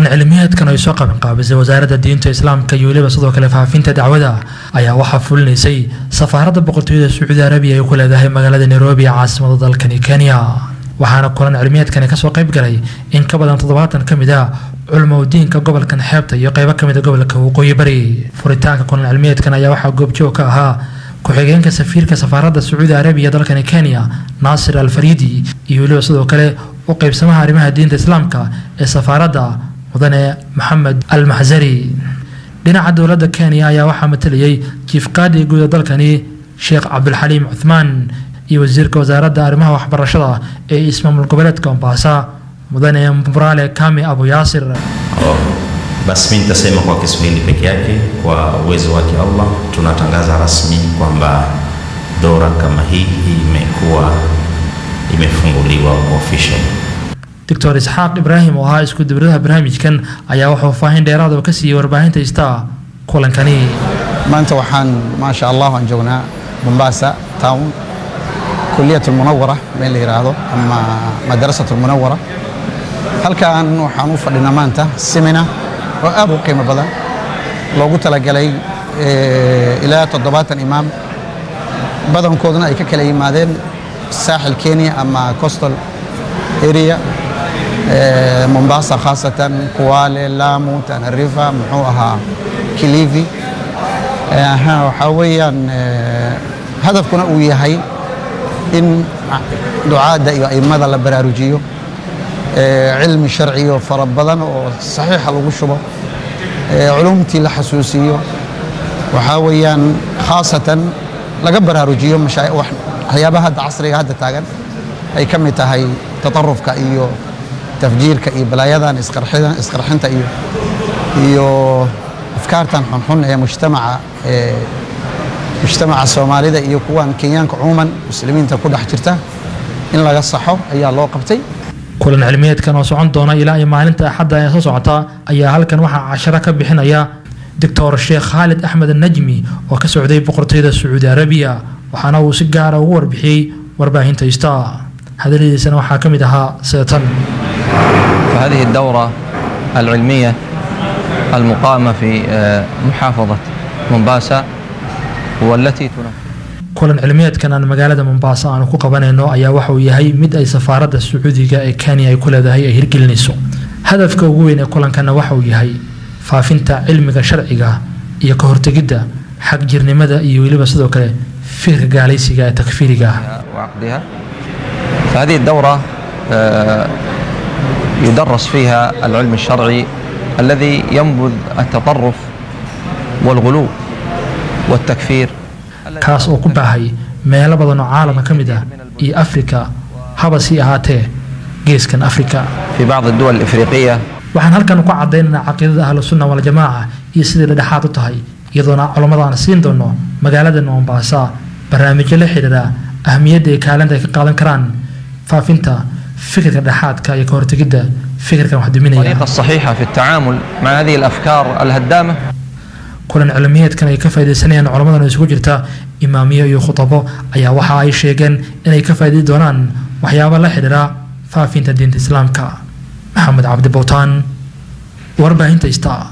kulan cilmiyeedkan ay soo qabanqaabisay wasaaradda diinta islaamka iyo weliba sidoo kale faafinta dacwada ayaa waxaa fulinaysay safaaradda boqortooyada sacuudi arabiya ay ku leedahay magaalada nairobi ee caasimada dalkani kenya waxaana kulan cilmiyeedkani kasoo qayb galay in ka badan toddobaatan ka mid ah culmo diinka gobolkan xeebta iyo qeybo kamid a gobolka waqooyi bari furitaanka kulan cilmiyeedkan ayaa waxaa goobjoog ka ahaa ku-xigeenka safiirka safaaradda sacuudi arabiya dalkani kenya naasir al fariidi iyo weliba sidoo kale u qeybsamaha arrimaha diinta islaamka ee safaaradda mudane maxamed al maxsari dhinaca dowladda kenya ayaa waxaa matalayay jiif qaadi guud ee dalkani sheekh cabdulxaliim cuthmaan iyo wasiirka wasaaradda arrimaha waxbarashada ee ismaamul goboleedka mombasa mudane mbrale kame abu yaasir Basi mimi nitasema kwa Kiswahili peke yake. Kwa uwezo wake Allah, tunatangaza rasmi kwamba dora kama hii imekuwa imefunguliwa official. doctor isxaaq ibraahim oo ahaa isku dibiradaha barnaamijkan ayaa wuxuu faahin dheeraad oo ka siiyey warbaahinta ista kulankani maanta waxaan maasha allah aan joognaa mombasa town kuliyat lmunawara meel la yidhaahdo ama madrasat lmunawara halkaan waxaan u fadhinaa maanta semina oo aad u qiimo badan loogu talagalay ilaa toddobaatan imaam badankoodna ay ka kala yimaadeen saaxil kenya ama coastal area mombasa khaasatan kuwale lamu tanarifa muxuu ahaa kilivi waxaa weeyaan hadafkuna uu yahay in ducaadda iyo aimada la baraarujiyo cilmi sharciyo fara badan oo saxiixa lagu shubo culumtii la xasuusiyo waxaa weeyaan khaasatan laga baraarujiyo waxyaabaha hadda casriga hadda taagan ay ka mid tahay tatarufka iyo tafjiirka iyo balaayadan isqarxinta iyo iyo afkaartan xunxun ee mujtamaca ee mujtamaca soomaalida iyo kuwan kenyaanka cumuuman muslimiinta ku dhex jirta in laga saxo ayaa loo qabtay kulan cilmiyeedkan oo socon doona ilaa iyo maalinta axadda ee soo socota ayaa halkan waxaa casharo ka bixinaya doctor sheekh khaalid axmed najmi oo ka socday boqortooyada sacuudi arabiya waxaana uu si gaara ugu warbixiyey warbaahinta ista hadaladiisana waxaa ka mid ahaa seetan فهذه الدورة العلمية المقامة في محافظة مومباسا والتي تنفذ kulan cilmiyeedkan aan magaalada mombasa aanu ku qabanayno ayaa waxa uu yahay mid ay safaaradda sacuudiga ee kenya ay ku leedahay ay hirgelinayso hadafka ugu weyn ee kulankana waxa uu yahay faafinta cilmiga sharciga iyo ka hortegidda xag jirnimada iyo weliba sidoo kale fikirka gaalaysiga ee takfiiriga وعقدها فهذه الدورة يدرس فيها العلم الشرعي الذي ينبذ التطرف والغلو والتكفير kaas oo ku baahay meelo badan oo caalamka ka mid ah iyo afrika haba sii ahaatee geeskan afrika في بعض الدول الإفريقية waxaan halkan ku cadaynaynaa caqiidada ahlu sunna waljamaaca iyo sidai dhedhexaad u tahay iyadoona culammada aan siin doono magaalada mombasa barnaamijyo la xidhiira ahmiyadda iyo kaalinta ay ka qaadan karaan faafinta fikirka dhexaadka iyo ka hortegidda fikirkan wax duminaya الطريقة الصحيحة في التعامل مع هذه الأفكار الهدامة kulan cilmiyeedkan ay ka faaidaysanayaan culamadan isugu jirta imaamiyo iyo khudabo ayaa waxa ay sheegeen inay ka faa'iidi doonaan waxyaabo la xidhiira faafinta diinta islaamka maxamed cabdi bowtaan warbaahinta ista